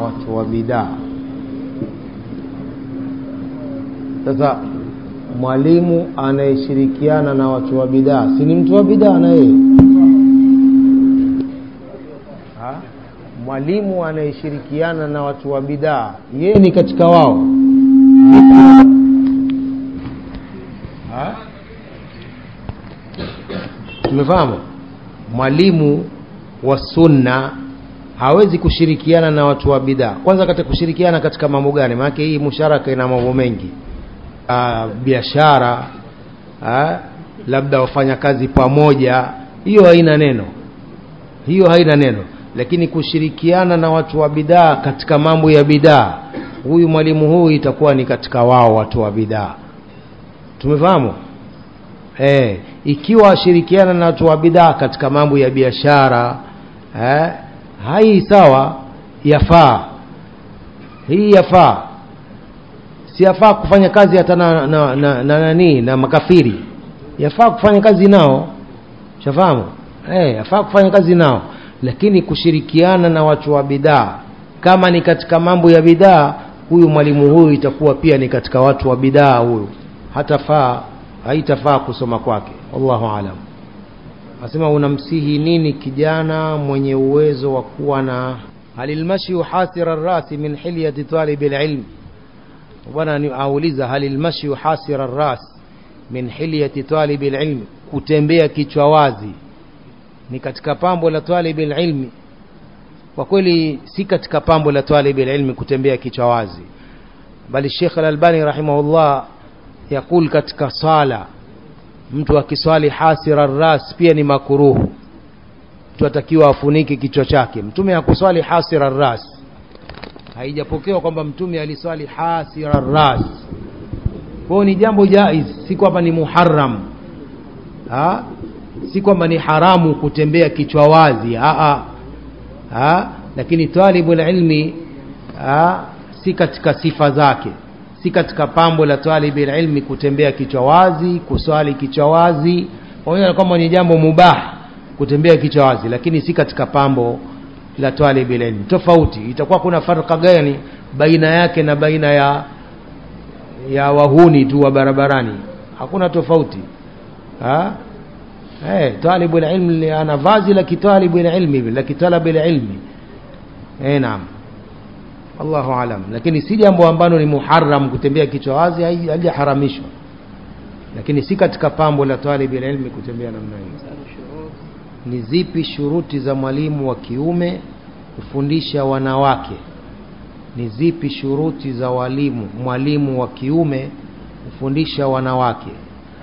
watu wa bidaa sasa mwalimu anayeshirikiana na watu wa bidaa si ni mtu wa bidaa na yeye Ha? mwalimu anayeshirikiana na watu wa bidaa yeye ni katika wao Ha? tumefahamu mwalimu wa sunna hawezi kushirikiana na watu wa bidaa kwanza katika kushirikiana katika mambo gani maanake hii musharaka ina mambo mengi Ah, biashara ah, labda wafanya kazi pamoja hiyo haina neno hiyo haina neno lakini kushirikiana na watu wa bidaa katika mambo ya bidaa huyu mwalimu huyu itakuwa ni katika wao watu wa bidaa tumefahamu eh, ikiwa ashirikiana na watu wa bidaa katika mambo ya biashara eh, hai sawa yafaa hii yafaa si yafaa kufanya kazi hata na, na, na, na nani na makafiri yafaa kufanya kazi nao shafahamu eh, yafaa kufanya kazi nao lakini kushirikiana na watu wa bidaa kama ni katika mambo ya bidaa huyu mwalimu huyu itakuwa pia ni katika watu wa bidaa huyu hatafaa haitafaa kusoma kwake wallahu alam asema unamsihi nini kijana mwenye uwezo wa kuwa na halilmashyu hasira rasi min hilyati talibi lilm bwana ni auliza halilmashyu hasira ras min hilyati talibi lilm kutembea kichwa wazi ni katika pambo la talibi lilmi kwa kweli si katika pambo la talibi lilmi kutembea kichwa wazi bali Sheikh Al-Albani rahimahullah yakul katika sala mtu akiswali hasira ras pia ni makuruhu mtu atakiwa afunike kichwa chake mtume hakuswali hasira ras haijapokewa kwamba mtume aliswali hasira ras kwao ni jambo jaiz si kwamba ni muharram ha? si kwamba ni haramu kutembea kichwa wazi ha -ha. Ha? lakini talibul ilmi ha? si katika sifa zake si katika pambo la talibil ilmi kutembea kichwa wazi kuswali kichwa wazi pamoja na kwamba ni jambo mubah kutembea kichwa wazi lakini si katika pambo la talibil ilmi tofauti itakuwa kuna farqa gani baina yake na baina ya ya wahuni tu wa barabarani hakuna tofauti ha eh talibul ilmi ana vazi la kitalibul ilmi la kitalabil ilmi eh naam Allahu alam lakini si jambo ambalo ni muharram kutembea kichwa wazi halijaharamishwa lakini si katika pambo la talibi ilmi kutembea namna hiyo ni zipi shuruti za mwalimu wa kiume kufundisha wanawake ni zipi shuruti za walimu mwalimu wa kiume kufundisha wanawake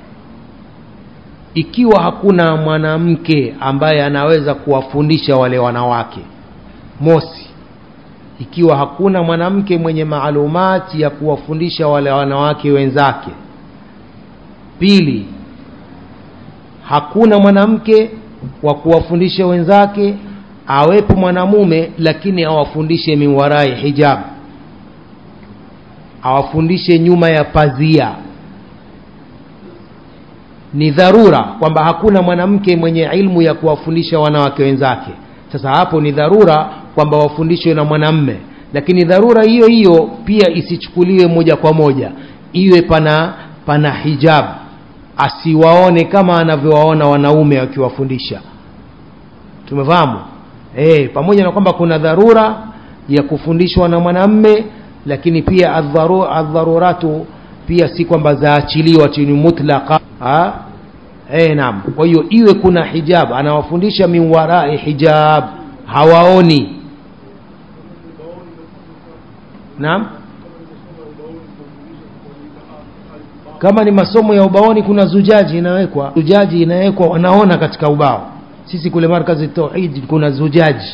ikiwa hakuna mwanamke ambaye anaweza kuwafundisha wale wanawake mosi ikiwa hakuna mwanamke mwenye maalumati ya kuwafundisha wale wanawake wenzake pili hakuna mwanamke wa kuwafundisha wenzake awepo mwanamume lakini awafundishe miwarai hijab awafundishe nyuma ya pazia ni dharura kwamba hakuna mwanamke mwenye ilmu ya kuwafundisha wanawake wenzake sasa hapo ni dharura kwamba wafundishwe na mwanamme lakini dharura hiyo hiyo pia isichukuliwe moja kwa moja iwe pana pana hijab asiwaone kama anavyowaona wanaume wakiwafundisha tumefahamu e, pamoja na kwamba kuna dharura ya kufundishwa na mwanamme lakini pia adharu, adharuratu pia si kwamba zaachiliwa chini mutlaqa e, naam kwa hiyo iwe kuna hijab anawafundisha min warai hijab hawaoni naam kama ni masomo ya ubaoni kuna zujaji inawekwa zujaji inawekwa wanaona katika ubao sisi kule markazi tauhid kuna zujaji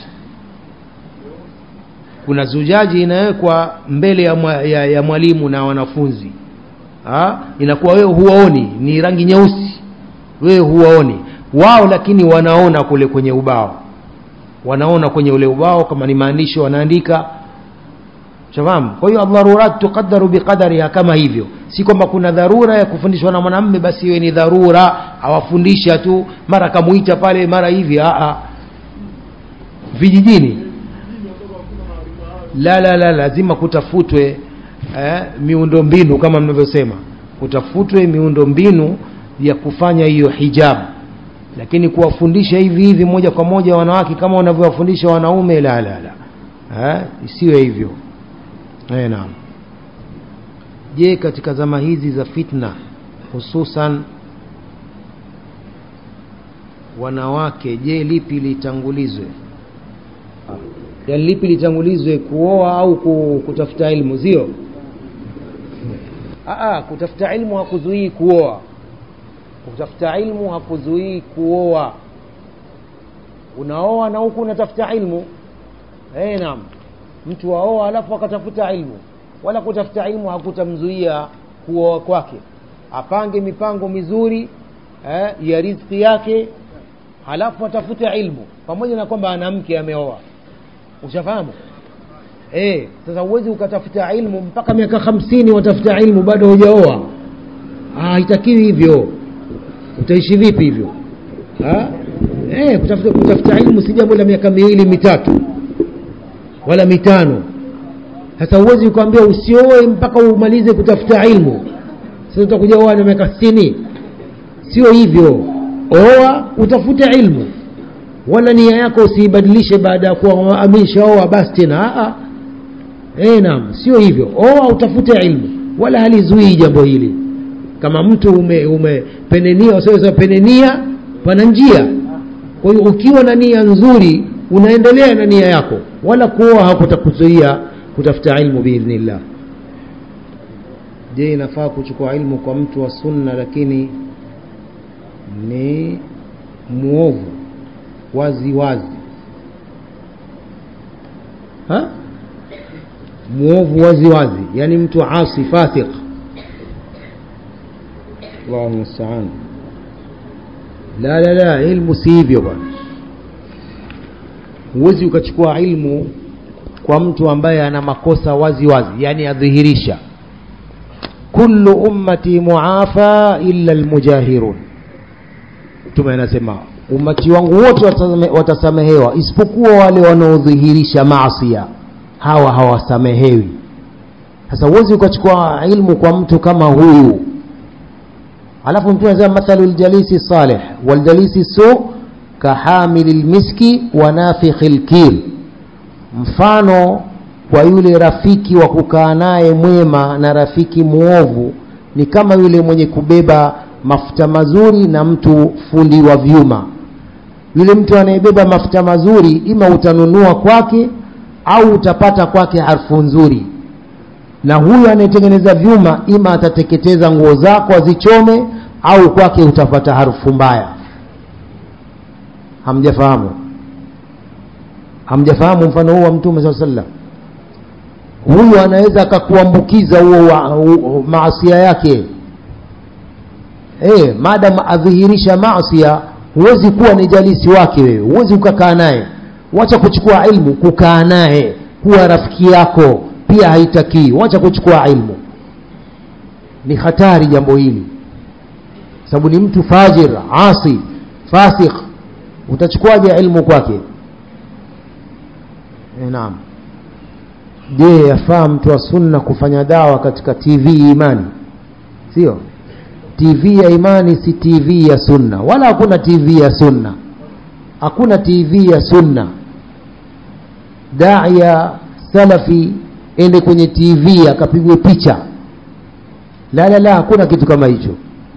kuna zujaji inawekwa mbele ya, mwa, ya, ya mwalimu na wanafunzi ha? inakuwa wewe huwaoni ni rangi nyeusi wewe huwaoni wao lakini wanaona kule kwenye ubao wanaona kwenye ule ubao kama ni maandishi wanaandika shafahamu kwa hiyo adharurat tuqaddaru biqadariha kama hivyo si kwamba kuna dharura ya kufundishwa na mwanamme basi iwe ni dharura awafundisha tu mara kamuita pale mara hivi a vijijini la la la lazima kutafutwe eh, miundo mbinu kama mnavyosema kutafutwe miundo mbinu ya kufanya hiyo hijab lakini kuwafundisha hivi hivi moja kwa moja wanawake kama wanavyowafundisha wanaume la la la eh, isiwe hivyo eh, naam je katika zama hizi za fitna hususan wanawake je lipi litangulizwe yani lipi litangulizwe kuoa au ku- kutafuta ilmu sio Aa, kutafuta ilmu hakuzuii kuoa kutafuta ilmu hakuzuii kuoa unaoa na huku unatafuta ilmu eh naam mtu aoa alafu akatafuta ilmu wala kutafuta ilmu hakutamzuia kuoa kwake apange mipango mizuri eh, ya riziki yake halafu atafute ilmu pamoja na kwamba ana mke ameoa ushafahamu eh sasa huwezi ukatafuta ilmu mpaka miaka hamsini watafuta ilmu bado hujaoa Ah, haitakiwi hivyo utaishi vipi hivyo Ha? eh, kutafuta, kutafuta ilmu si jambo la miaka miwili mitatu wala mitano sasa huwezi ukaambia usioe mpaka umalize kutafuta ilmu sasa utakuja oa na miaka sitini sio hivyo oa utafute ilmu wala nia yako usiibadilishe baada ya kuwa ameshaoa basi tena a eh naam sio hivyo oa utafute ilmu wala halizuii jambo hili kama mtu ume umepenenia usiweza penenia pana njia kwa hiyo ukiwa na nia nzuri unaendelea na nia yako wala kuoa hakutakuzuia kutafuta ilmu biidhnillah je inafaa kuchukua ilmu kwa mtu wa sunna lakini ni muovu wazi wazi ha? muovu wazi wazi yani mtu asi fasiq Allahu musta'an la la la ilmu si hivyo bwana huwezi ukachukua ilmu kwa mtu ambaye ana makosa wazi wazi yani adhihirisha kullu ummati muafa illa almujahirun mtume anasema umati wangu wote watasame- watasamehewa isipokuwa wale wanaodhihirisha maasia hawa hawasamehewi sasa huwezi ukachukua ilmu kwa mtu kama huyu alafu mtume anasema mathalu ljalisi salih waljalisi su kahamili lmiski wa nafikhi lkir mfano kwa yule rafiki wa kukaa naye mwema na rafiki mwovu ni kama yule mwenye kubeba mafuta mazuri na mtu fundi wa vyuma yule mtu anayebeba mafuta mazuri ima utanunua kwake au utapata kwake harfu nzuri na huyu anayetengeneza vyuma ima atateketeza nguo zako azichome au kwake utapata harufu mbaya hamjafahamu hamjafahamu mfano huu wa mtume saa sallam huyu anaweza akakuambukiza huo wa- u- maasia yake eh maadamu adhihirisha maasia huwezi kuwa ni jalisi wake wewe huwezi ukakaa naye wacha kuchukua ilmu kukaa naye kuwa rafiki yako pia haitakii wacha kuchukua ilmu ni hatari jambo hili sababu ni mtu fajir asi fasik utachukuaje ilmu kwake e, naam je yafaa mtu wa sunna kufanya dawa katika tv imani sio tv ya imani si tv ya sunna wala hakuna tv ya sunna hakuna tv ya sunna daia salafi ende kwenye tv akapigwe picha la la la hakuna kitu kama hicho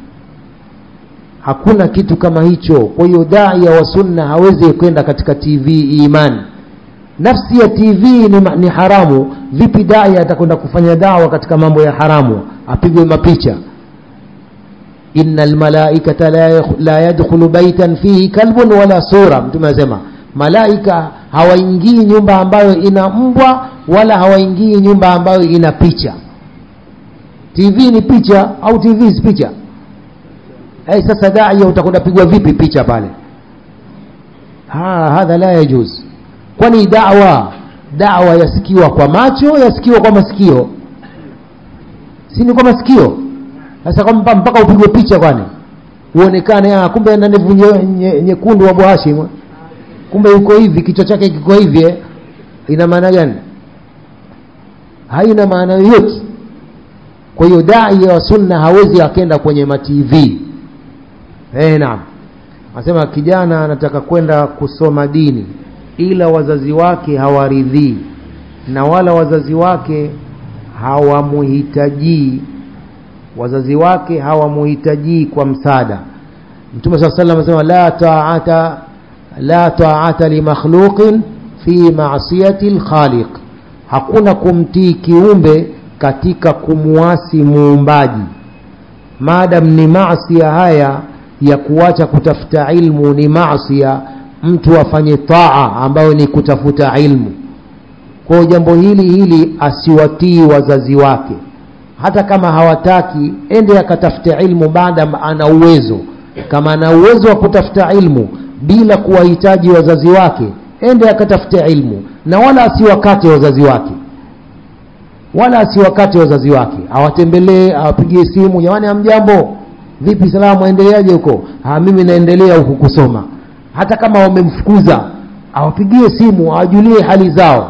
hakuna kitu kama hicho kwa hiyo daia wa sunna hawezi kwenda katika tv imani nafsi ya tv ni, ma- ni haramu vipi daia atakwenda kufanya dawa katika mambo ya haramu apigwe mapicha inna almalaikata la yakh- la yadkhulu baitan fihi kalbun wala sura mtume anasema malaika hawaingii nyumba ambayo ina mbwa wala hawaingii nyumba ambayo ina picha tv ni picha au tv si picha hey, sasa daia utakwenda pigwa vipi picha pale ha, hadha la yajuz kwani dawa dawa yasikiwa kwa macho yasikiwa kwa masikio si ni kwa masikio sasa kwamba mpaka upigwe picha kwani uonekane ah, kumbe ana ndevu nye- nye- nyekundu wa Hashim kumbe yuko hivi kichwa chake kiko hivi eh. ina maana gani haina maana yoyote kwa hiyo dai wa sunna hawezi akenda kwenye matv eh naam anasema kijana anataka kwenda kusoma dini ila wazazi wake hawaridhii na wala wazazi wake hawamuhitajii wazazi wake hawamuhitajii kwa msaada mtume saa salam anasema la taata la taata limakhluqin fi masiyati lkhaliq hakuna kumtii kiumbe katika kumwasi muumbaji maadam ni masia haya ya kuacha kutafuta ilmu ni masia mtu afanye taa ambayo ni kutafuta ilmu kwa jambo hili hili asiwatii wazazi wake hata kama hawataki ende akatafuta ilmu baada ana uwezo kama ana uwezo wa kutafuta ilmu bila kuwahitaji wazazi wake ende akatafuta ilmu na wala asiwakate wazazi wake wala asiwakate wazazi wake awatembelee awapigie simu jamani amjambo vipi salamu aendeleaje huko mimi naendelea huku kusoma hata kama wamemfukuza awapigie simu awajulie hali zao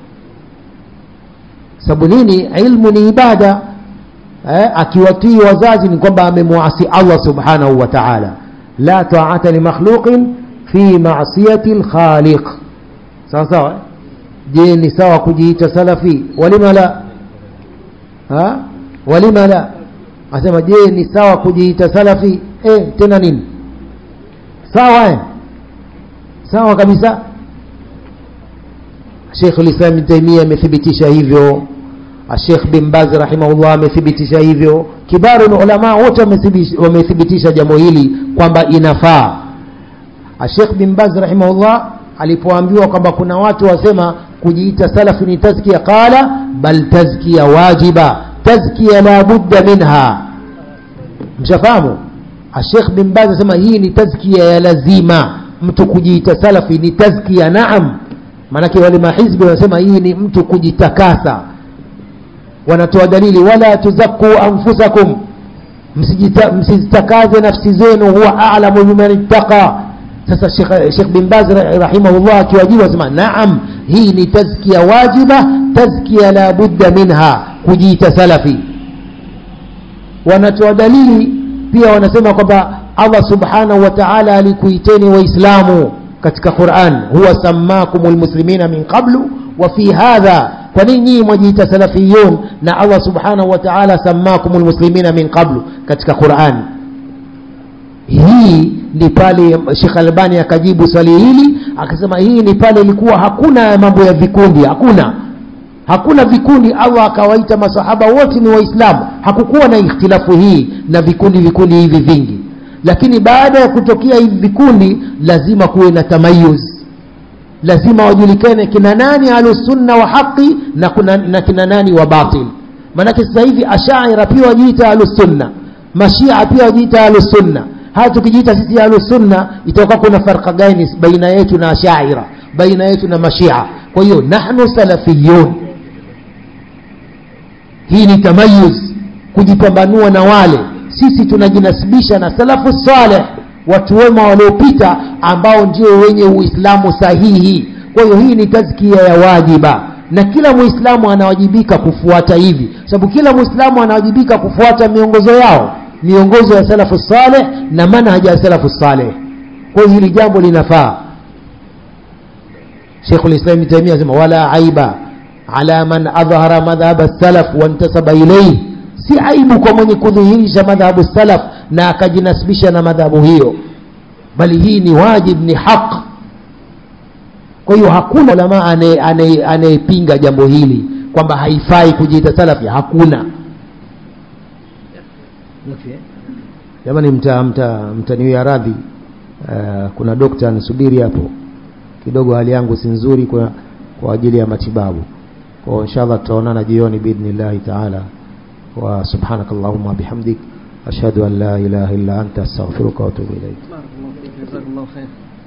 sababu nini ilmu ni ibada eh, akiwatii wazazi ni kwamba amemwasi allah subhanahu wa taala la taata limakhluqin fi masiyati lkhaliq sawa sawa je ni sawa kujiita salafi walima la ha? walima la asema je ni sawa kujiita salafi eh, tena nini sawa eh? sawa kabisa Sheikh Islam Ibn Taymiyyah amethibitisha hivyo Sheikh bin Baz rahimahullah amethibitisha hivyo kibaru ulama wote wamethibitisha jambo hili kwamba inafaa Sheikh bin Baz rahimahullah alipoambiwa kwamba kuna watu wasema kujiita salafi ni tazkia qala bal tazkia wajiba tazkia la budda minha mshafahamu Sheikh bin Baz asema hii ni tazkia ya lazima mtu kujiita salafi ni tazkia naam maanake wale mahizbi wanasema hii ni mtu kujitakasa wanatoa dalili wala tuzaku anfusakum msizitakaze nafsi zenu huwa a'lamu biman ittaqa sasa Sheikh bin Baz rahimahullah akiwajibu asema naam hii ni tazkia wajiba tazkia la budda minha kujiita salafi wanatoa dalili pia wanasema kwamba Allah subhanahu wa ta'ala alikuiteni waislamu katika Qur'an huwa sammakumul muslimina min qablu wa fi hadha kwa nini nyinyi mwajiita salafiyun na Allah subhanahu wa ta'ala sammakumul muslimina min qablu katika Qur'an hii ni pale Sheikh Albani akajibu swali hili akasema hii ni pale ilikuwa hakuna mambo ya vikundi hakuna hakuna vikundi Allah akawaita masahaba wote ni waislamu hakukuwa na ikhtilafu hii na vikundi vikundi hivi vingi lakini baada ya kutokea hivi vikundi lazima kuwe na tamayuz lazima wajulikane kina nani ahlusunna wa haqi na, kuna, na kina nani wa batil maanake sasa hivi ashaira pia wajiita ahlusunna mashia pia wajiita ahlusunna haya tukijiita sisi ahlusunna itakuwa kuna farqa gani baina yetu na ashaira baina yetu na mashia kwa hiyo nahnu salafiyun hii ni tamayuz kujipambanua na wale sisi tunajinasibisha na salafu saleh watu wema waliopita ambao ndio wenye uislamu sahihi kwa hiyo hii ni tazkia ya wajiba na kila muislamu anawajibika kufuata hivi sababu kila muislamu anawajibika kufuata miongozo yao miongozo ya salafu saleh na manhaja ya salafu saleh kwa hiyo hili jambo linafaa Sheikh al-Islam Taimia asema wala aiba ala man adhhara madhhab as-salaf wa intasaba ilayhi si aibu kwa mwenye kudhihirisha madhhabu salaf na akajinasibisha na madhhabu hiyo bali hii ni wajib ni haq kwa hiyo hakuna ulama anayepinga jambo hili kwamba haifai kujiita salafi hakuna jamani mta mta mtaniwia radhi uh, kuna dokta anisubiri hapo kidogo hali yangu si nzuri kwa, kwa ajili ya matibabu kwa inshallah tutaonana jioni biidhnillahi taala wa subhanak allahumma bihamdik ashhadu an la ilaha illa anta astaghfiruka wa atubu ilaik بارك الله فيك جزاك الله خير